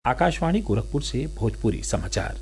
आकाशवाणी गोरखपुर से भोजपुरी समाचार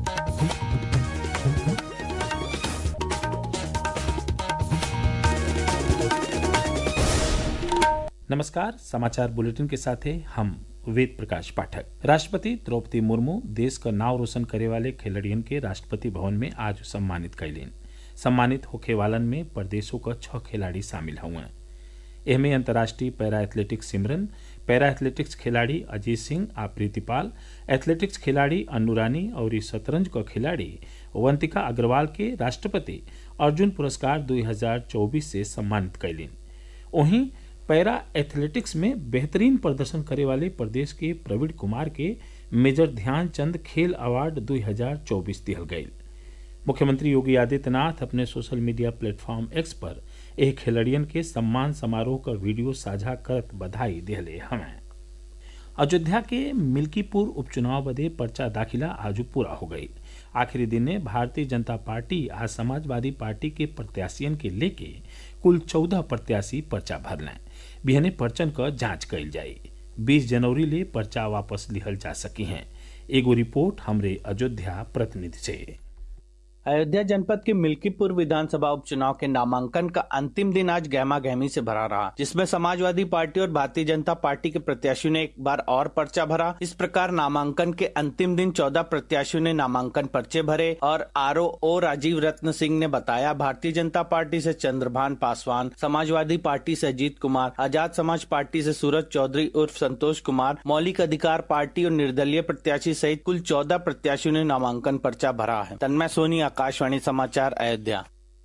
नमस्कार समाचार बुलेटिन के साथ हैं हम वेद प्रकाश पाठक राष्ट्रपति द्रौपदी मुर्मू देश का नाव रोशन करे वाले खिलाड़ियन के राष्ट्रपति भवन में आज सम्मानित कैलीन सम्मानित होखे वालन में प्रदेशों का छह खिलाड़ी शामिल हुए एहमे अंतर्राष्ट्रीय para athletics Simran para athletics खिलाड़ी अजीत सिंह आ प्रीतिपाल एथलेटिक्स खिलाड़ी अन्नू रानी और इस शतरंज का खिलाड़ी वंतिका अग्रवाल के राष्ट्रपति अर्जुन पुरस्कार 2024 से सम्मानित कैलीन वहीं पैरा एथलेटिक्स में बेहतरीन प्रदर्शन करे वाले प्रदेश के प्रवीण कुमार के मेजर ध्यानचंद खेल अवार्ड 2024 दिहल गये मुख्यमंत्री योगी आदित्यनाथ अपने सोशल मीडिया प्लेटफॉर्म एक्स पर एक खिलाड़ियन के सम्मान समारोह का वीडियो साझा करत बधाई दिहले हमें अयोध्या के मिल्कीपुर उपचुनाव बदे पर्चा दाखिला आज पूरा हो गई आखिरी दिन ने भारतीय जनता पार्टी आज समाजवादी पार्टी के प्रत्याशियन के लेके कुल चौदह प्रत्याशी पर्चा भरलें बिहने पर्चन क जांच कइल जाई बीस जनवरी ले पर्चा वापस लिहल जा सकी हैं एगो रिपोर्ट हमरे अयोध्या प्रतिनिधि से अयोध्या जनपद के मिल्कीपुर विधानसभा उपचुनाव के नामांकन का अंतिम दिन आज गहमा गहमी से भरा रहा जिसमें समाजवादी पार्टी और भारतीय जनता पार्टी के प्रत्याशियों ने एक बार और पर्चा भरा इस प्रकार नामांकन के अंतिम दिन चौदह प्रत्याशियों ने नामांकन पर्चे भरे और आर ओ राजीव रत्न सिंह ने बताया भारतीय जनता पार्टी से चंद्रभान पासवान समाजवादी पार्टी से अजीत कुमार आजाद समाज पार्टी से सूरज चौधरी उर्फ संतोष कुमार मौलिक अधिकार पार्टी और निर्दलीय प्रत्याशी सहित कुल चौदह प्रत्याशियों ने नामांकन पर्चा भरा है तन्मय सोनी आकाशवाणी समाचार Ayodhya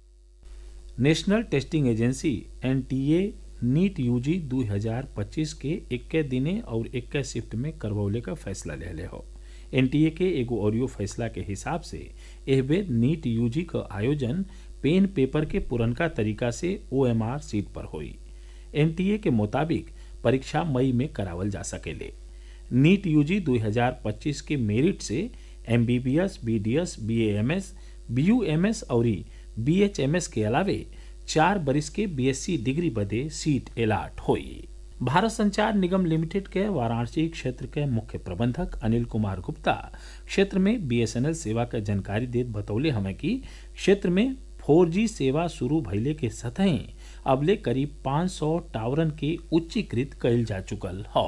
national testing agency NTA NEET UG 2025 के 21 दिने और 21 शिफ्ट में करवौले का फैसला ले ले हो एनटीए के एगो ऑडियो फैसला के हिसाब से एह बेर नीट यूजी का आयोजन पेन पेपर के पुरनका तरीका से ओएमआर सीट पर हुई एनटीए के मुताबिक परीक्षा मई में करावल जा सकेले नीट यूजी 2025 के मेरिट से एमबीबीएस बीडीएस बीएएमएस बीयूएमएस और बीएचएमएस के अलावे चार बरिस के बीएससी डिग्री बदे सीट एलाट हुई भारत संचार निगम लिमिटेड के वाराणसी क्षेत्र के मुख्य प्रबंधक अनिल कुमार गुप्ता क्षेत्र में बीएसएनएल सेवा का जानकारी देत बतौले हमें कि क्षेत्र में 4G सेवा शुरू भइले के सतही अबले करीब 500 टावरन के उच्चीकृत कइल जा चुकल हौ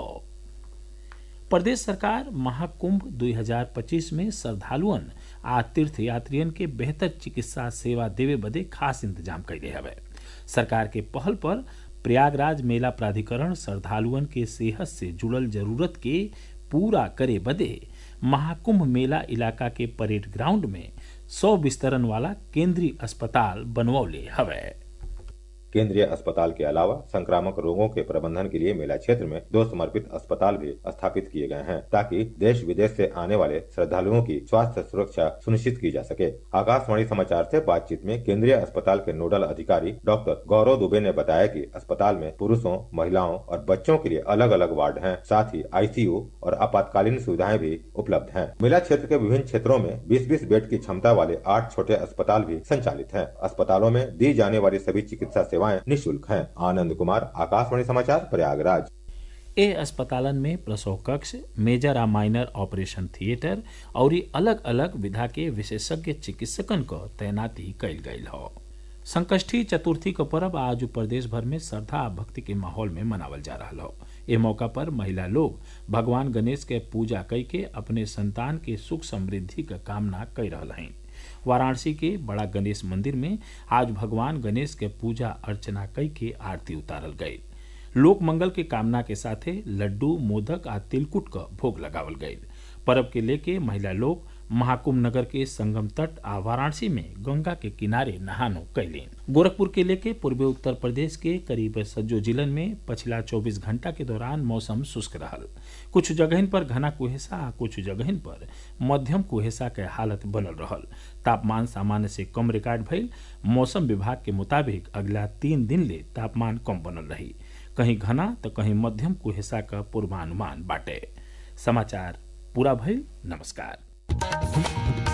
प्रदेश सरकार महाकुंभ 2025 में श्रद्धालुअन आ तीर्थयात्रियन के बेहतर चिकित्सा सेवा देवे बदे खास इंतजाम कैले हवे सरकार के पहल पर प्रयागराज मेला प्राधिकरण श्रद्धालुअन के सेहत से जुड़ल जरूरत के पूरा करे बदे महाकुंभ मेला इलाका के परेड ग्राउंड में सौ बिस्तरन वाला केंद्रीय अस्पताल बनवौले हवे केंद्रीय अस्पताल के अलावा संक्रामक रोगों के प्रबंधन के लिए मेला क्षेत्र में दो समर्पित अस्पताल भी स्थापित किए गए हैं ताकि देश विदेश से आने वाले श्रद्धालुओं की स्वास्थ्य सुरक्षा सुनिश्चित की जा सके आकाशवाणी समाचार से बातचीत में केंद्रीय अस्पताल के नोडल अधिकारी डॉक्टर गौरव दुबे ने बताया कि अस्पताल में पुरुषों महिलाओं और बच्चों के लिए अलग अलग वार्ड हैं साथ ही आईसीयू और आपातकालीन सुविधाएं भी उपलब्ध हैं मेला क्षेत्र के विभिन्न क्षेत्रों में 20-20 बेड की क्षमता वाले आठ छोटे अस्पताल भी संचालित हैं अस्पतालों में दी जाने वाली सभी चिकित्सा सेवाएं निःशुल्क हैं आनंद कुमार आकाशवाणी समाचार प्रयागराज ए अस्पतालन में प्रसव कक्ष मेजर आ माइनर ऑपरेशन थिएटर और अलग अलग विधा के विशेषज्ञ चिकित्सकन क तैनाती कैल गयल हो संकष्टी चतुर्थी का पर्व आज प्रदेश भर में श्रद्धा आ भक्ति के माहौल में मनावल जा रहा हो इस मौका पर महिला लोग भगवान गणेश के पूजा कई के अपने संतान के सुख समृद्धि का कामना कर रहा हैं वाराणसी के बड़ा गणेश मंदिर में आज भगवान गणेश के पूजा अर्चना कई के आरती उतारल गई लोक मंगल के कामना के साथे लड्डू मोदक आ तिलकुट का भोग लगावल गई पर्व के लेके महिला लोग महाकुंभ नगर के संगम तट आ वाराणसी में गंगा के किनारे नहानो कैलीन गोरखपुर के लेके पूर्वी उत्तर प्रदेश के करीब सज्जो जिलन में पिछला 24 घंटा के दौरान मौसम शुष्क रहल कुछ जगहन पर घना कुहेसा आ कुछ जगहन पर मध्यम कुहेसा के हालत बनल रहल तापमान सामान्य से कम रिकॉर्ड भइल मौसम विभाग के मुताबिक अगला तीन दिन ले तापमान कम बनल रही कहीं घना तो कहीं मध्यम कुहेसा का पूर्वानुमान बाटे समाचार पूरा भइल नमस्कार